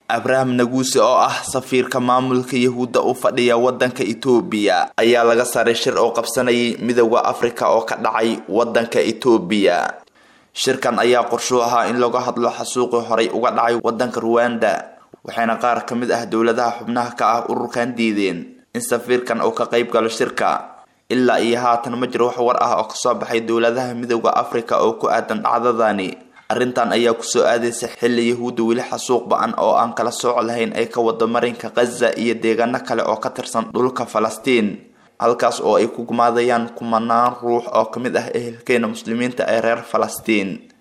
abraham naguuse oo ah safiirka maamulka yahuudda u fadhiya wadanka etoobiya ayaa laga saaray shir oo qabsanayay midooda afrika oo ka dhacay wadanka etoobiya shirkan ayaa qorshuu ahaa in laga hadlo xasuuqii horay uga dhacay wadanka ruwanda waxayna qaar ka mid ah dowladaha xubnaha ka ah ururkan diideen in safiirkan uu ka qayb galo shirka ilaa iyo haatan ma jiro wax war ah oo kasoo baxay dowladaha midooda afrika oo ku aadan dhacdadani arrintan ayaa kusoo aadaysa xilli yahuudda weli xasuuq ba-an oo aan kala sooc lahayn ay ka wado marinka khaza iyo deegaano kale oo ka tirsan dhulka falastiin halkaas oo ay ku gumaadayaan kumanaan ruux oo ka mid ah ehelkeena muslimiinta ee reer falastiin